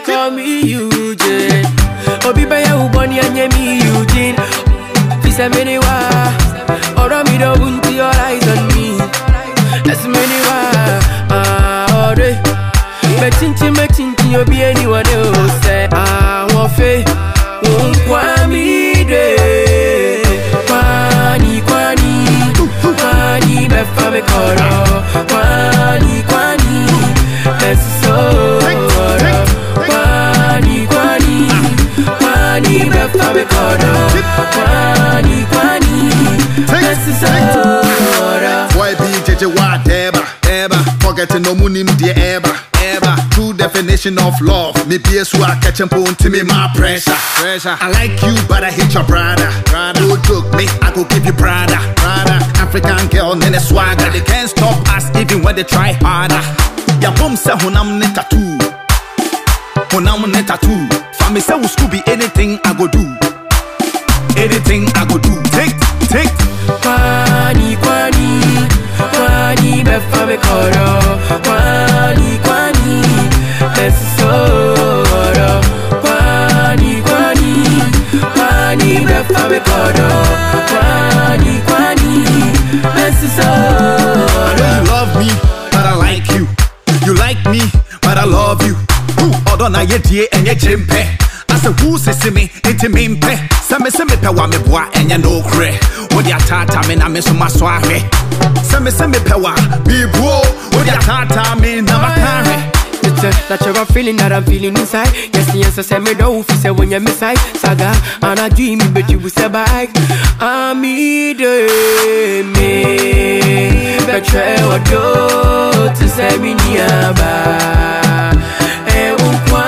call me Eugene. Obi baya uboni anye me Eugene. Fisa many wa. Oro mi do bunti all eyes on me. That's many wa. Ah, ore. Metinti metinti obi anyone else say. Ah, wafe. Unkwa mi de. Kwani kwani. Kwani befa me koro. Kwani kwani. Mesoro. Kwani kwani. Kwani befa me koro. Kwani kwani. Mesoro. Why be JJ whatever, ever. Forgetting no money, dear ever, ever. True definition of love. Me be so I catch and bone to me my pressure. Pressure. I like you, but I hate your brother. Brother. Don't joke me, I go give you brother. Brother. African girl, nene swagger. They can't stop us even when they try harder. Ya boom say hunam ne tattoo. Hunam ne tattoo. Family say we Scooby anything I go do. Anything I go do. Take, take. Kwani kwani kwani befa me koro kwani kwani mesoro kwani kwani kwani befa me koro kwani kwani mesoro I know you love me, but I like you. You like me, but I love you. Who other na ye die and ye chimpe? I say who say me into me mpe. Say me say me pe wa me boa and ye no cre. What ya tata me na me so maso ahwe. Say me say me pe wa be bro. What ya tata me na makare. It's a natural feeling that I'm feeling inside. Yes, yes, I say me don't feel say when you're inside. Saga, and I dream it, but you will say bye. I'm me, me. Betray what do to say me niaba. Eh, unkwa.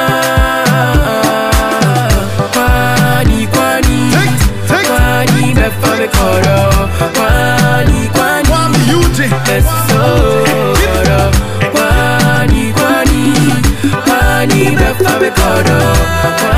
Kwani, kwani. Take, take. Kwani, befa me koro. Kwani, kwani. Kwame Eugene. Mesoro Kwani kwani Kwani befa me koro